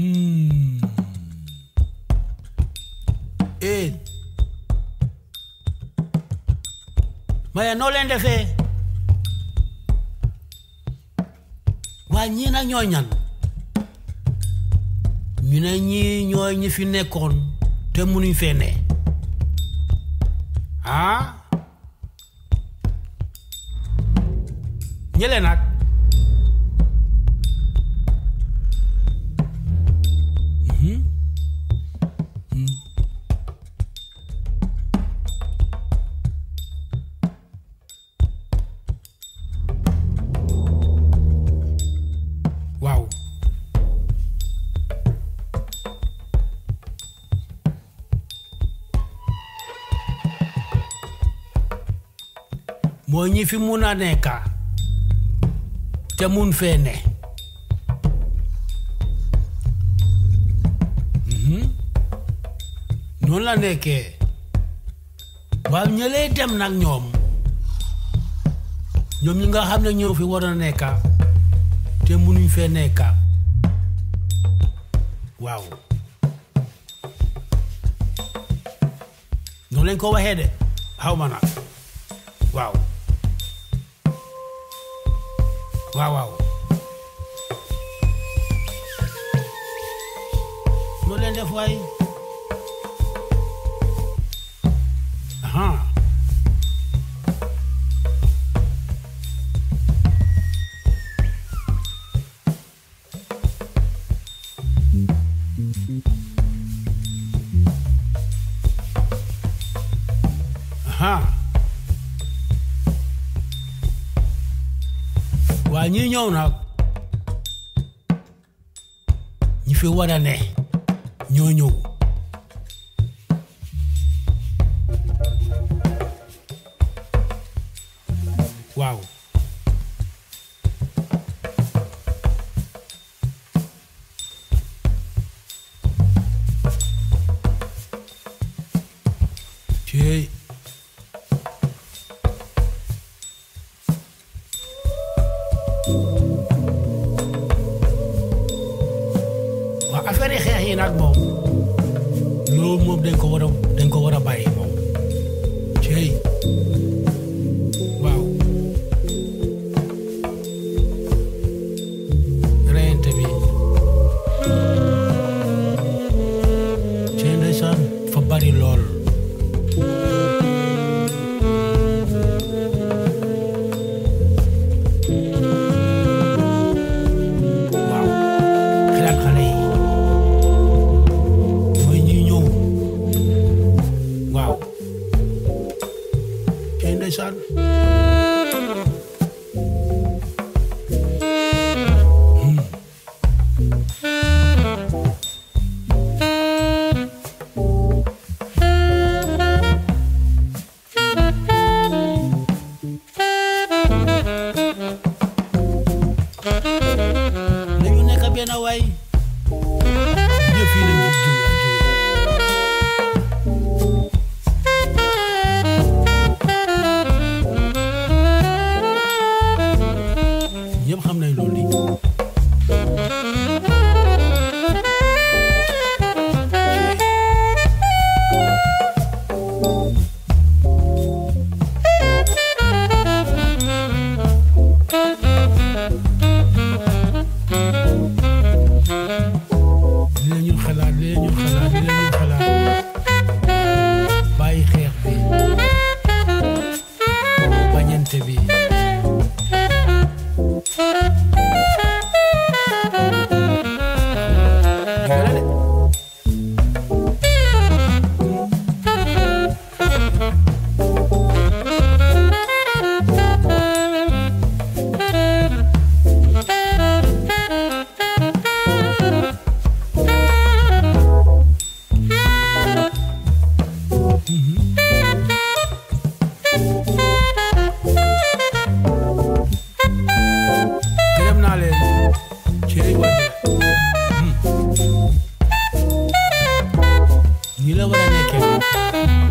Hmm. eh maya noo leen defee waa ñii nag ñooy ñan ñu ne ñii ñooy ñi fi nekkoon te munuñ fee ne ah ñële nag Mhm. Mhm. waaw moo ñi fi mun a nekka te mun fee ne Mhm. noonu la nekkee waaw ñëlee dem nag ñoom ñoom ñi nga xam ne ñoo fi war a nekka te munuñ fee nekka waaw noonu lañ ko waxee de xaw ma nag waaw waaw waaw noo leen def waay aha aha waa ñi ñëw nag ñi fi war a ne ñoo ñëw waaw céy waaw affaire yi xeex yi nag moom loolu moom dañ ko war a dañ ko war a bàyyi moom cey waaw reyante bi cey ndeysaan fa bari lool waaw xelaat xale yi mooy ñi ñëw waaw cey ndeysaan Hmm. nañu nekk benn waay ñëpp fii lañ jug jug ñëpp xam nañ loolu li li la ñu xalaat li la ñu xalaat li la ñu xalaat bàyyi xeex bi bañante bi dëgg la de gërëm naa leen cey waay ñi la war a nekkee